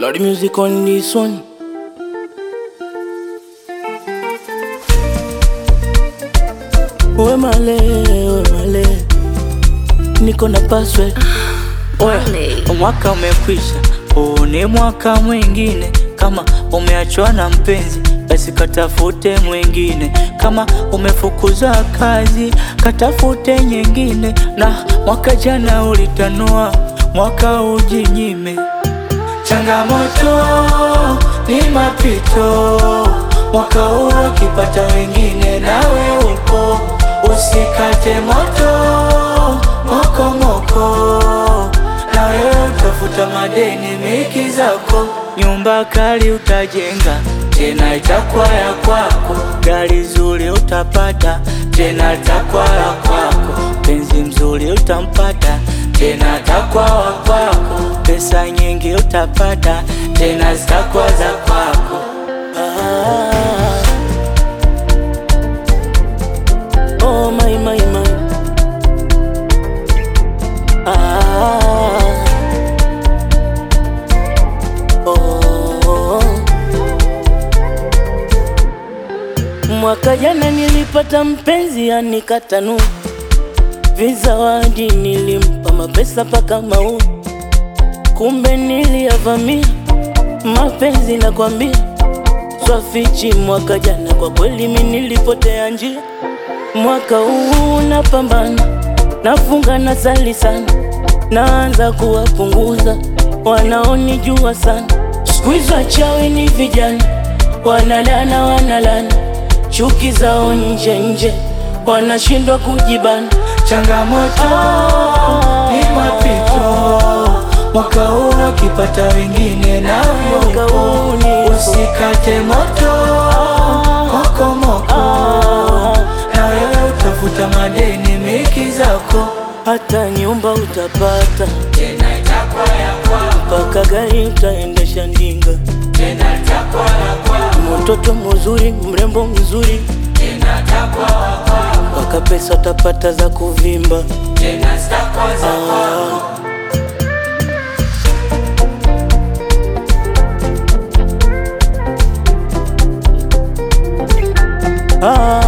Lord music on this one. We male, we male, niko na password. Oya, mwaka umekwisha, huu ni mwaka mwingine. Kama umeachwa na mpenzi, basi katafute mwingine. Kama umefukuzwa kazi, katafute nyingine. Na mwaka jana ulitanua, mwaka ujinyime. Changamoto ni mapito, mwaka huu ukipata wengine, nawe upo, usikate moto moko moko, na wewe utafuta madeni miki zako, nyumba kali utajenga tena itakuwa ya kwako, gari zuri utapata tena itakuwa ya kwako, penzi mzuri utampata tena atakuwa wa kwako, pesa nyingi utapata tena zitakuwa za kwako. Ah. Oh my my my. Ah. Oh. Mwaka jana nilipata mpenzi anikatanu vizawadi, nilimpa mapesa paka mau, kumbe niliyavamia mapenzi nakwambia, swafichi. Mwaka jana kwa kweli mi nilipotea njia, mwaka huu napambana, nafunga na sali sana, naanza kuwapunguza wanaonijua sana. Siku hizi wachawi ni vijana, wanalana wanalana, chuki zao nje nje, wanashindwa kujibana. Changamoto ni mapito, mwaka huu ukipata wengine na Mwaka huu ni- usikate moto moko moko, na wewe utafuta madeni miki zako, hata nyumba utapata tena itakuwa ya kwako, mpaka gari utaendesha ndinga, tena itakuwa ya kwako, mtoto mzuri mrembo mzuri, tena itakuwa wa kwako, mpaka pesa utapata za kuvimba. tena zitakuwa za kwako. Ah.